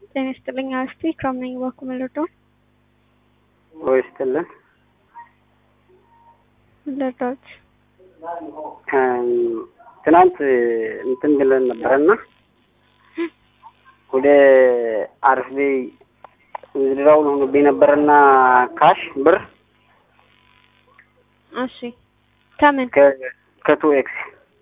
ጤና ይስጥልኝ አስቴ ክራም ነኝ ባኩ መለርዳው ወይ ይስጥልን። መለርዳዎች ትናንት እንትን ብለን ነበረና ወደ አርፌ ዝድራውን ሆኖብኝ ነበረና ካሽ ብር እሺ ከምን ከቱ ኤክስ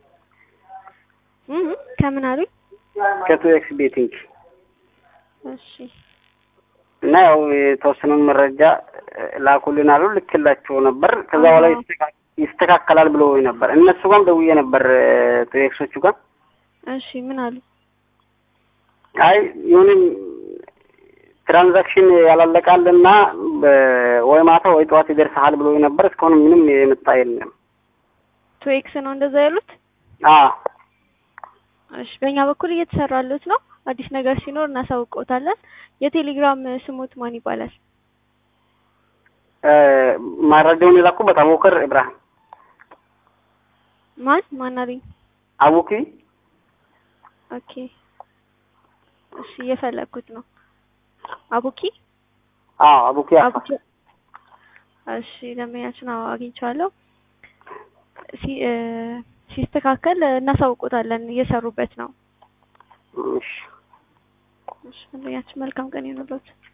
እም ከምን አሉኝ ከቱ ኤክስ ቤቲንግ እሺ እና ያው የተወሰነውን መረጃ ላኩልን አሉ። ልክላቸው ነበር። ከዛ በኋላ ይስተካከላል ብሎ ነበር። እነሱ ጋርም ደውዬ ነበር ቱ ኤክሶቹ ጋር። እሺ ምን አሉ? አይ ይሁንም ትራንዛክሽን ያላለቃልና ወይ ማታ ወይ ጠዋት ይደርስሃል ብሎ ነበር። እስካሁን ምንም የመጣ የለም። ቱ ኤክስ ነው እንደዛ ያሉት? አዎ እሺ በእኛ በኩል እየተሰራሉት ነው። አዲስ ነገር ሲኖር እናሳውቀውታለን። የቴሌግራም ስሙት ማን ይባላል? መረጃውን የላኩበት አቡከር ኢብራሂም ማን ማን አለኝ? አቡኪ ኦኬ እሺ እየፈለግኩት ነው። አቡኪ አዎ አቡኪ አፋ አቡኪ እሺ ደንበኛችን አዎ አግኝቼዋለሁ። ሲ ሲስተካከል እናሳውቆታለን። እየሰሩበት ነው። እሺ እሺ ደንበኛችን መልካም ቀን ይሁንልዎት።